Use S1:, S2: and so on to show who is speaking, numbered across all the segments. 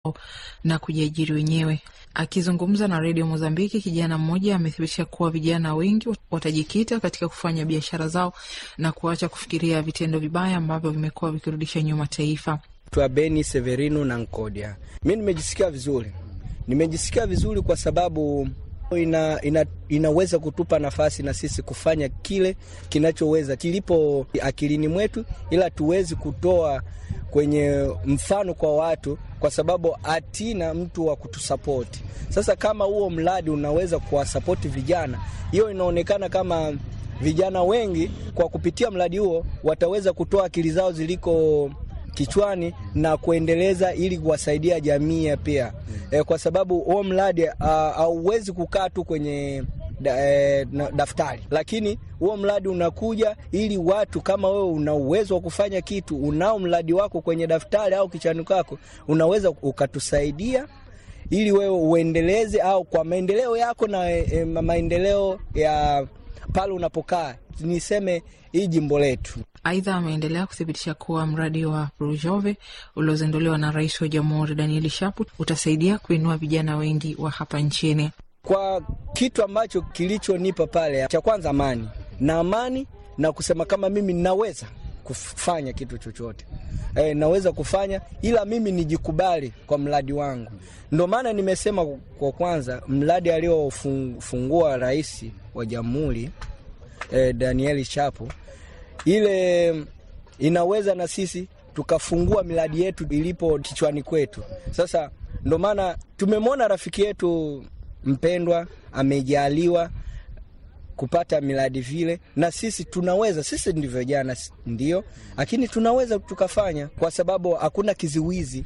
S1: na kujiajiri wenyewe. Akizungumza na redio Mozambiki, kijana mmoja amethibitisha kuwa vijana wengi watajikita katika kufanya biashara zao na kuacha kufikiria vitendo vibaya ambavyo vimekuwa vikirudisha nyuma taifa.
S2: Twa Beni Severino na Nkodia, mi nimejisikia vizuri, nimejisikia vizuri kwa sababu ina, ina, inaweza kutupa nafasi na sisi kufanya kile kinachoweza kilipo akilini mwetu, ila tuwezi kutoa kwenye mfano kwa watu, kwa sababu hatina mtu wa kutusapoti. Sasa kama huo mradi unaweza kuwasapoti vijana, hiyo inaonekana kama vijana wengi kwa kupitia mradi huo wataweza kutoa akili zao ziliko kichwani na kuendeleza ili kuwasaidia jamii pia e, kwa sababu huo mradi hauwezi kukaa tu kwenye da, e, na, daftari, lakini huo mradi unakuja ili watu kama wewe una uwezo wa kufanya kitu, unao mradi wako kwenye daftari au kichwani kwako, unaweza ukatusaidia ili wewe uendeleze au kwa maendeleo yako na e, maendeleo ya pale unapokaa, niseme hii jimbo letu.
S1: Aidha, ameendelea kuthibitisha kuwa mradi wa Rujove uliozinduliwa na Rais wa Jamhuri Danieli Shapu utasaidia kuinua vijana wengi wa hapa nchini.
S2: Kwa kitu ambacho kilichonipa pale, cha kwanza amani na amani na kusema kama mimi naweza kufanya kitu chochote e, naweza kufanya ila mimi nijikubali kwa mradi wangu. Ndio maana nimesema kwa kwanza mradi aliofungua Rais wa Jamhuri e, Danieli Shapu ile inaweza na sisi tukafungua miradi yetu ilipo kichwani kwetu. Sasa ndo maana tumemwona rafiki yetu mpendwa amejaliwa kupata miradi vile, na sisi tunaweza. Sisi ndivyo jana, ndio, lakini tunaweza tukafanya, kwa sababu hakuna kiziwizi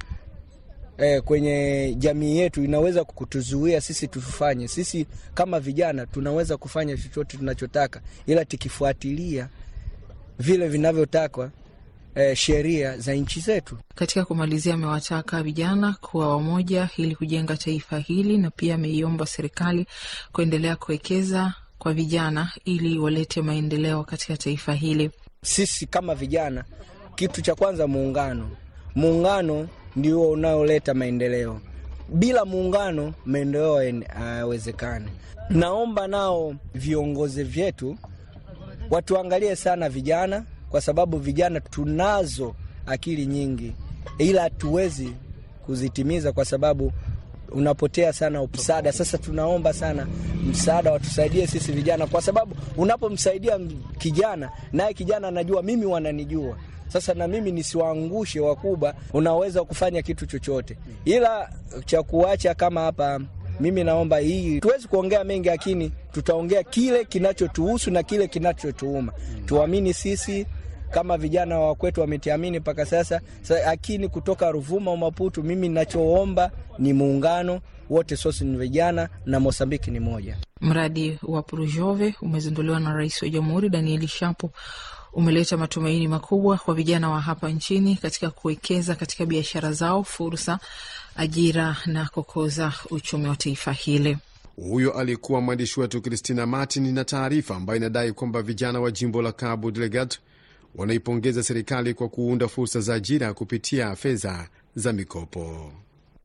S2: eh, kwenye jamii yetu inaweza kutuzuia sisi tufanye. Sisi kama vijana tunaweza kufanya chochote tunachotaka, ila tukifuatilia vile vinavyotakwa eh, sheria za nchi zetu.
S1: Katika kumalizia, amewataka vijana kuwa wamoja ili kujenga taifa hili, na pia ameiomba serikali kuendelea kuwekeza kwa vijana ili walete maendeleo katika taifa hili.
S2: Sisi kama vijana, kitu cha kwanza muungano. Muungano ndio unaoleta maendeleo. Bila muungano, maendeleo hayawezekani. Uh, naomba nao viongozi vyetu watuangalie sana vijana, kwa sababu vijana tunazo akili nyingi, ila hatuwezi kuzitimiza kwa sababu unapotea sana msaada. Sasa tunaomba sana msaada, watusaidie sisi vijana, kwa sababu unapomsaidia kijana, naye kijana anajua mimi wananijua sasa na mimi nisiwaangushe wakubwa, unaweza kufanya kitu chochote, ila cha kuacha kama hapa mimi naomba hii, tuwezi kuongea mengi, lakini tutaongea kile kinachotuhusu na kile kinachotuuma. Tuamini sisi kama vijana wa kwetu wametuamini mpaka sasa, lakini kutoka Ruvuma, Maputo, mimi ninachoomba ni muungano wote, sosi ni vijana na Mosambiki ni moja.
S1: Mradi wa Prujove umezinduliwa na Rais wa Jamhuri Danieli Shapo umeleta matumaini makubwa kwa vijana wa hapa nchini katika kuwekeza katika biashara zao, fursa, ajira na kukuza uchumi wa taifa hili.
S3: Huyo alikuwa mwandishi wetu Christina Martin na taarifa ambayo inadai kwamba vijana wa jimbo la Cabo Delgado wanaipongeza serikali kwa kuunda fursa za ajira kupitia fedha za mikopo.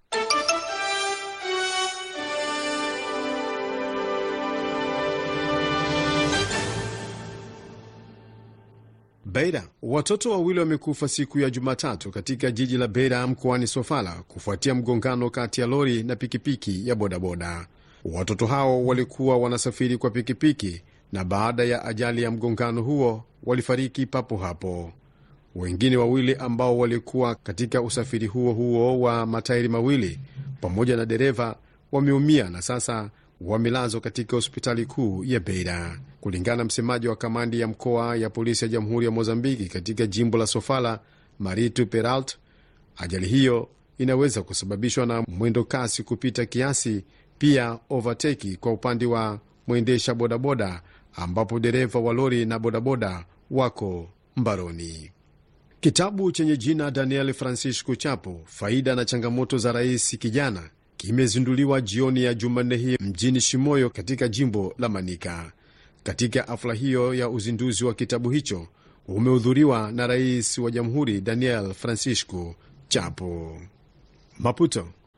S3: Beira, watoto wawili wamekufa siku ya Jumatatu katika jiji la Beira mkoani Sofala kufuatia mgongano kati ya lori na pikipiki ya bodaboda. Watoto hao walikuwa wanasafiri kwa pikipiki na baada ya ajali ya mgongano huo walifariki papo hapo. Wengine wawili ambao walikuwa katika usafiri huo huo wa matairi mawili pamoja na dereva wameumia na sasa wamelazwa katika hospitali kuu ya Beira, kulingana na msemaji wa kamandi ya mkoa ya polisi ya jamhuri ya Mozambiki katika jimbo la Sofala, Maritu Peralt. Ajali hiyo inaweza kusababishwa na mwendo kasi kupita kiasi, pia overteki kwa upande wa mwendesha bodaboda, ambapo dereva wa lori na bodaboda wako mbaroni. Kitabu chenye jina Daniel Francisco Chapo, faida na changamoto za rais kijana kimezinduliwa jioni ya Jumanne hii mjini Shimoyo katika jimbo la Manika. Katika hafla hiyo ya uzinduzi wa kitabu hicho umehudhuriwa na rais wa jamhuri Daniel Francisco Chapo. Maputo.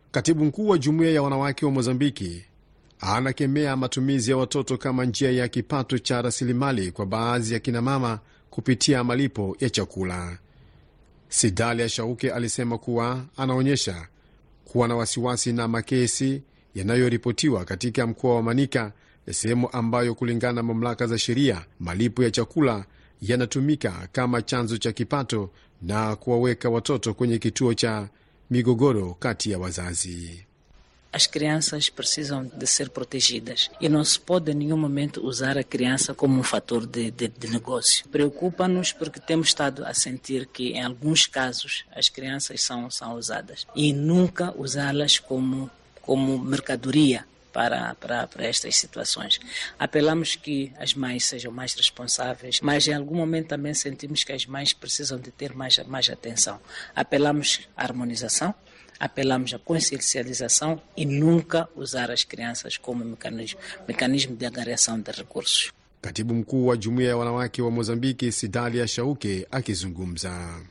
S3: Katibu mkuu wa jumuiya ya wanawake wa Mozambiki anakemea matumizi ya watoto kama njia ya kipato cha rasilimali kwa baadhi ya kinamama kupitia malipo ya chakula. Sidalia Shauke alisema kuwa anaonyesha kuwa na wasiwasi na makesi yanayoripotiwa katika mkoa wa Manika, sehemu ambayo kulingana na mamlaka za sheria malipo ya chakula yanatumika kama chanzo cha kipato na kuwaweka watoto kwenye kituo cha migogoro kati ya wazazi.
S4: As crianças precisam de ser protegidas e não se pode em nenhum momento usar a criança como um fator de, de, de negócio. Preocupa-nos porque temos estado a sentir que, em alguns casos, as crianças são, são usadas e nunca usá-las como, como mercadoria para, para, para estas situações. Apelamos que as mães sejam mais responsáveis, mas em algum momento também sentimos que as mães precisam de ter mais, mais atenção. Apelamos à harmonização, apelamos à consciencialização e nunca usar as crianças como mecanismo, mecanismo de angariação de recursos.
S3: Katibu mkuu wa jumuiya ya wanawake wa Mozambiki, Sidalia Shauke, akizungumza.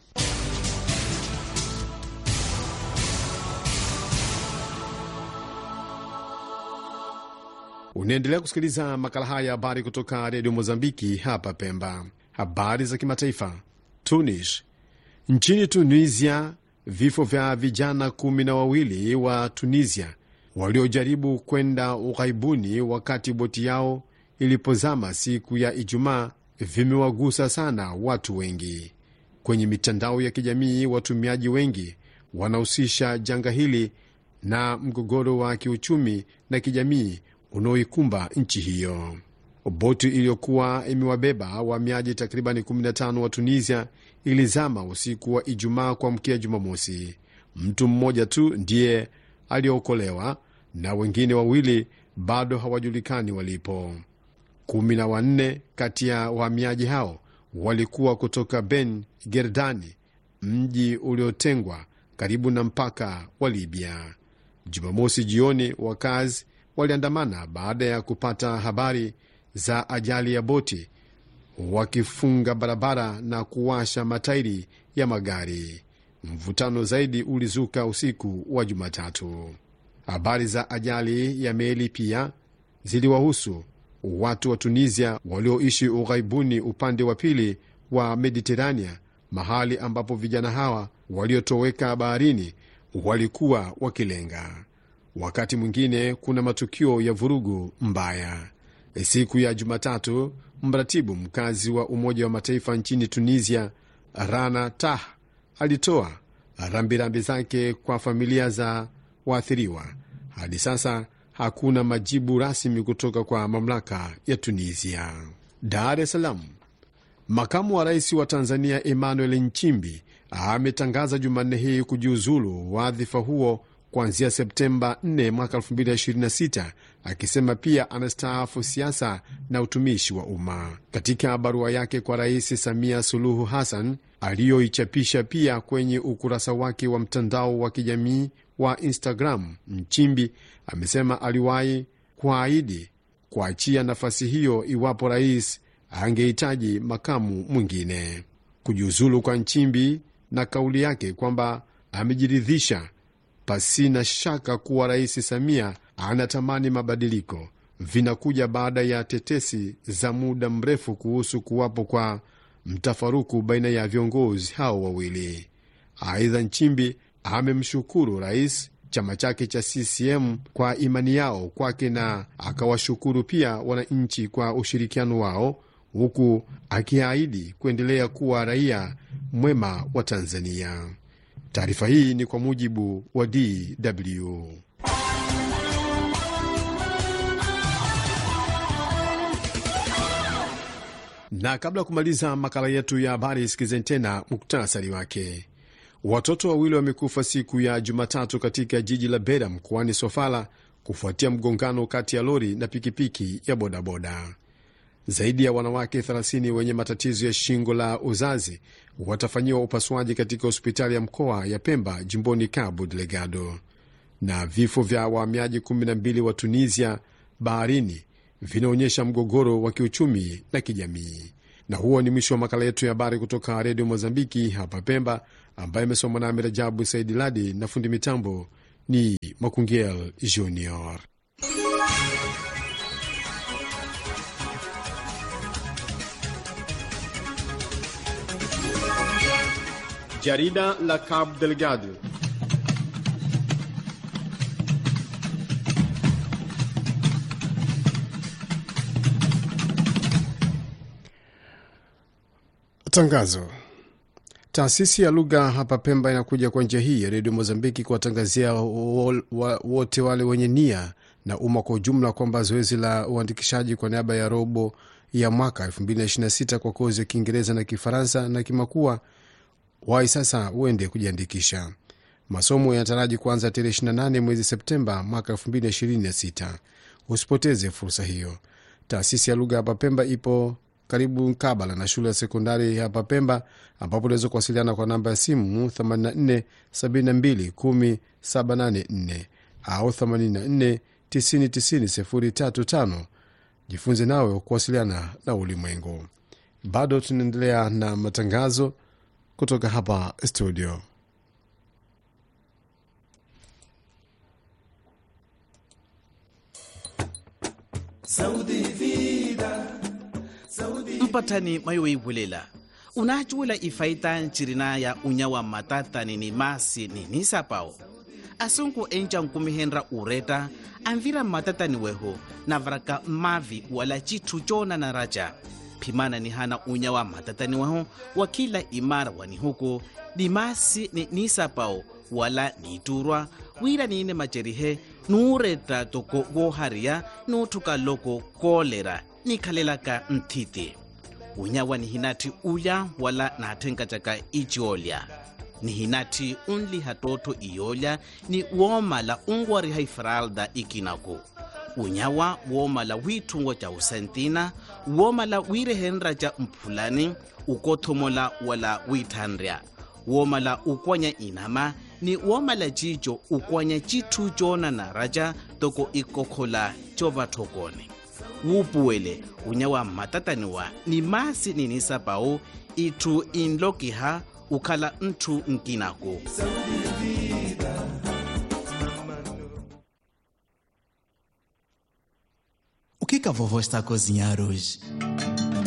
S3: Unaendelea kusikiliza makala haya ya habari kutoka redio Mozambiki hapa Pemba. Habari za kimataifa. Tunis. Nchini Tunisia, vifo vya vijana kumi na wawili wa Tunisia waliojaribu kwenda ughaibuni wakati boti yao ilipozama siku ya Ijumaa vimewagusa sana watu wengi. Kwenye mitandao ya kijamii, watumiaji wengi wanahusisha janga hili na mgogoro wa kiuchumi na kijamii unaoikumba nchi hiyo. Boti iliyokuwa imewabeba wahamiaji takribani 15 wa Tunisia ilizama usiku wa Ijumaa kuamkia Jumamosi. Mtu mmoja tu ndiye aliyookolewa na wengine wawili bado hawajulikani walipo. Kumi na wanne kati ya wahamiaji hao walikuwa kutoka Ben Gerdani, mji uliotengwa karibu na mpaka wa Libya. Jumamosi jioni, wakazi waliandamana baada ya kupata habari za ajali ya boti, wakifunga barabara na kuwasha matairi ya magari. Mvutano zaidi ulizuka usiku wa Jumatatu. Habari za ajali ya meli pia ziliwahusu watu wa Tunisia walioishi ughaibuni upande wa pili wa Mediterania, mahali ambapo vijana hawa waliotoweka baharini walikuwa wakilenga. Wakati mwingine kuna matukio ya vurugu mbaya. Siku ya Jumatatu, mratibu mkazi wa Umoja wa Mataifa nchini Tunisia, Rana Tah, alitoa rambirambi zake kwa familia za waathiriwa. Hadi sasa hakuna majibu rasmi kutoka kwa mamlaka ya Tunisia. Dar es Salaam, makamu wa rais wa Tanzania Emmanuel Nchimbi ametangaza Jumanne hii kujiuzulu wadhifa huo kuanzia Septemba 4 mwaka 2026, akisema pia anastaafu siasa na utumishi wa umma. Katika barua yake kwa Rais Samia Suluhu Hassan aliyoichapisha pia kwenye ukurasa wake wa mtandao wa kijamii wa Instagram, Nchimbi amesema aliwahi kuahidi kuachia nafasi hiyo iwapo rais angehitaji makamu mwingine. Kujiuzulu kwa Nchimbi na kauli yake kwamba amejiridhisha pasina shaka kuwa Rais Samia anatamani mabadiliko vinakuja baada ya tetesi za muda mrefu kuhusu kuwapo kwa mtafaruku baina ya viongozi hao wawili. Aidha, Nchimbi amemshukuru rais, chama chake cha CCM kwa imani yao kwake na akawashukuru pia wananchi kwa ushirikiano wao, huku akiahidi kuendelea kuwa raia mwema wa Tanzania. Taarifa hii ni kwa mujibu wa DW. Na kabla ya kumaliza makala yetu ya habari, sikizeni tena muktasari wake. Watoto wawili wamekufa siku ya Jumatatu katika jiji la Beira mkoani Sofala kufuatia mgongano kati ya lori na pikipiki ya bodaboda. Zaidi ya wanawake 30 wenye matatizo ya shingo la uzazi watafanyiwa upasuaji katika hospitali ya mkoa ya Pemba jimboni Cabo Delgado. Na vifo vya wahamiaji 12 wa Tunisia baharini vinaonyesha mgogoro wa kiuchumi na kijamii. Na huo ni mwisho wa makala yetu ya habari kutoka redio Mozambiki hapa Pemba, ambayo imesomwa nami Rajabu Saidi Ladi na fundi mitambo ni Makungiel Junior. Jarida la Cabo Delgado. Tangazo. Taasisi ya lugha hapa Pemba inakuja kwa njia hii ya redio Mozambiki kuwatangazia wote wale wenye nia na umma kwa ujumla kwamba zoezi la uandikishaji kwa niaba ya robo ya mwaka 2026 kwa kozi ya Kiingereza na Kifaransa na Kimakua wai sasa uende kujiandikisha. Masomo yanataraji kuanza tarehe 28 mwezi Septemba mwaka 2026. Usipoteze fursa hiyo. Taasisi ya lugha hapa Pemba ipo karibu mkabala na shule ya sekondari hapa Pemba, ambapo unaweza kuwasiliana kwa namba ya simu 84 72 10 784 au 84 90 90 035. Jifunze nawe kuwasiliana na ulimwengu. Bado tunaendelea na matangazo kutoka hapa studio.
S5: mpatani mayoivulela unacuwela ifaita ncirina ya unyawa matatani ni masi ni nisapao asunku enca nkumihenra ureta anvira matatani weho navaraka mavi wala citthu cona na raca phimana ni hana unyawa matatani weho wa kila imara wani huku ni masi ni nisapao wala niturwa wira niine macerihe nuuretta toko wohariya nuuthuka loko koolera nikhalelaka nthiti unyawa ni hinati ulya wala naatthenkacaka iciolya ni hinati unliha tootho iyolya ni woomala unwariha ifralda ikinaku unyawa woomala wiithungo ca usentina woomala wiirehenra ca mphulani ukothomola wala wiithanrya woomala ukwanya inama ni woomala cico ukwanya citthu coonana raca toko ikokhola covathokone wuupuwele unyawa mmatataniwa ni masi ninisapau itthu inlokiha ukhala nthu nkinaku
S6: O que que a vovó está a cozinhar hoje?